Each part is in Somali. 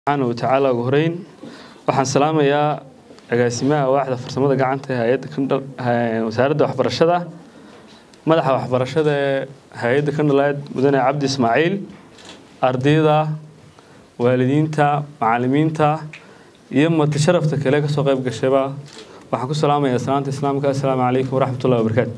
subxaana wa tacaala ugu horeyn waxaan salaamayaa agaasimaha waaxda farsamada gacanta ee hay-adda kandhal wasaaradda waxbarashada madaxa waxbarashada ee hay-adda kandhaleed mudane cabdi ismaaciil ardayda waalidiinta macalimiinta iyo marti sharafta kale kasoo qayb gashayba waxaan ku salaamayaa salaanta islaamka assalaamu calaykum waraxmatullahi wabarakaatu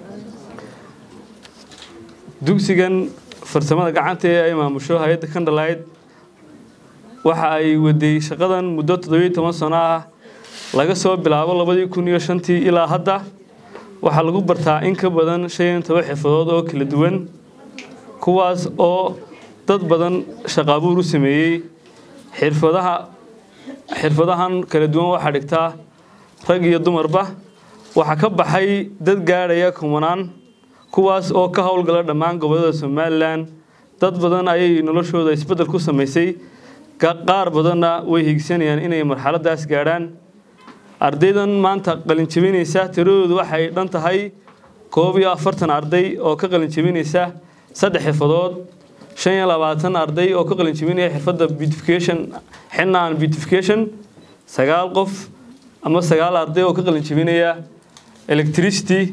dugsigan farsamada gacanta ee ay maamusho hay-adda kandhaleyd waxa ay waday shaqadan muddo toddobiyo toban sano ah laga soo bilaabo labadii kun iyo shantii ilaa hadda waxaa lagu bartaa in ka badan shan iyo toban xirfadood oo kala duwan kuwaas oo dad badan shaqaabuur u sameeyey xirfadaha xirfadahan kala duwan waxaa dhigtaa rag iyo dumarba waxaa ka baxay dad gaadhaya kumanaan kuwaas oo ka howlgala dhammaan gobollada somalilan dad badan ayay noloshooda isbeddel ku samaysay qaar badanna way higsanayaan inay marxaladaas gaadhaan ardaydan maanta qalinjabinaysa tiradoodu waxay dhan tahay koob iyo afartan arday oo ka qalinjabinaysa saddex xirfadood shan iyo labaatan arday oo ka qalinjabinaya xirfadda beautification xinaan beautification sagaal qof ama sagaal arday oo ka qalinjabinaya electricity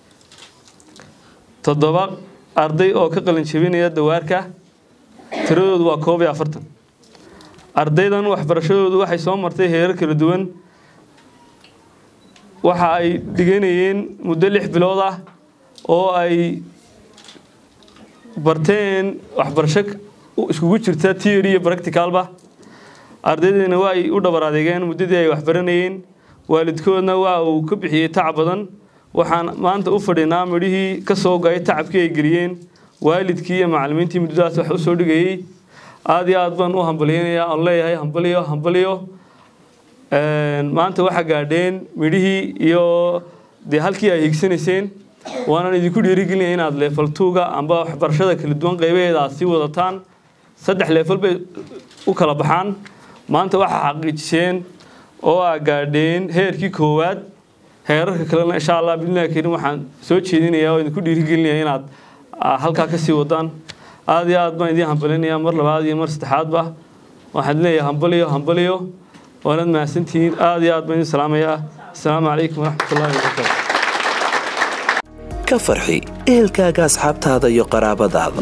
toddoba arday oo ka qalinjabinaya dawaarka tiradoodu waa koob iyo afartan ardaydan waxbarashadoodu waxay soo martay heerar kala duwan waxa ay dhiganayeen muddo lix bilood ah oo ay barteen waxbarasho iskugu jirta theory iyo practicalba ardaydeena waa ay u dhabar adeegeen muddadii ay waxbaranayeen waalidkoodna waa uu ka bixiyey tacab badan waxaan maanta u fadhinaa midhihii ka soo go-ay tacabkii ay geliyeen waalidkii iyo macallimiintii muddadaas wax u soo dhigayey aada iyo aad baan u hambalyeynayaa oon leeyahay hambaliyo hambaliyo maanta waxaa gaadheen midhihii iyo dee halkii ay higsanayseen waanaan idinku dhiirigelinaya inaad leefal tuuga amba waxbarashada kala duwan qaybaheeda aad sii wadataan saddex leefal bay u kala baxaan maanta waxaa xaqiijiseen oo aa gaadheen heerkii koowaad heerarka kalena insha allah bidnillahi kariim waxaan soo jeedinayaa oo idinku dhiirigelinaya inaad halkaa ka sii wadaan aada iyo aad baan idiin hambalinayaa mar labaad iyo mar saddexaadba waxaan leeyahay hambaliyo hambaliyo waanad mahadsantihiin aada iyo aad baan idin salaamayaa assalaamu calaykum waraxmatullahi wabarakaatu ka farxi ehelkaaga asxaabtaada iyo qaraabadaada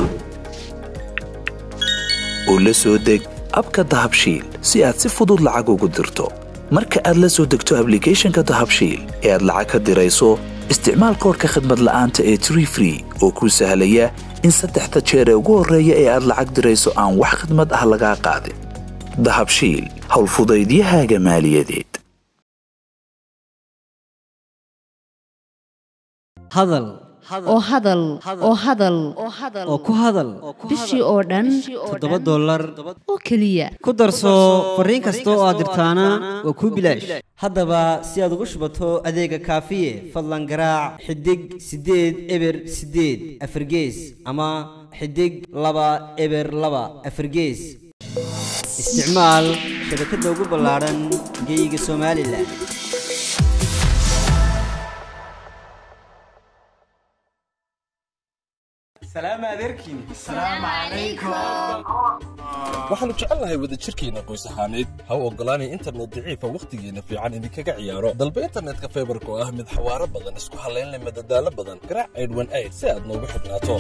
oo la soo deg abka dahabshiil si aad si fudud lacag ugu dirto marka aad la soo degto ablicathonka dahabshiil ee aad lacag ka dirayso isticmaal koorka khadmad la'aanta ee tree free oo kuu sahlaya in saddexda jeer ee ugu horreeya ee aad lacag dirayso aan wax khidmad ah lagaa qaadin dahabshiil howlfudaydiyahaaga maaliyadeed hadal oo hadal oo hadal oo ku hadal bishii oo dhan toddoba dollar oo keliya ku darso fariin kasta oo aad dirtaana waa kuu bilaash haddaba si aad ugu shubato adeega kaafiye fadlan garaac xidig siddeed eber siddeed afargees ama xidig laba eber laba afargees isticmaal shabakadda ugu ballaadhan geeyiga somalilan waxaannu jecelnahay wadajirkeenna qoys ahaaneed ha u oggolaanay internet daciifa wakhtigeenna fiican idinkaga ciyaaro dalba internetka faybarka oo ah mid xawaaro badan isku hallaynleh madadaalo badan garaac aydhwan ayd si aad noogu xidhnaato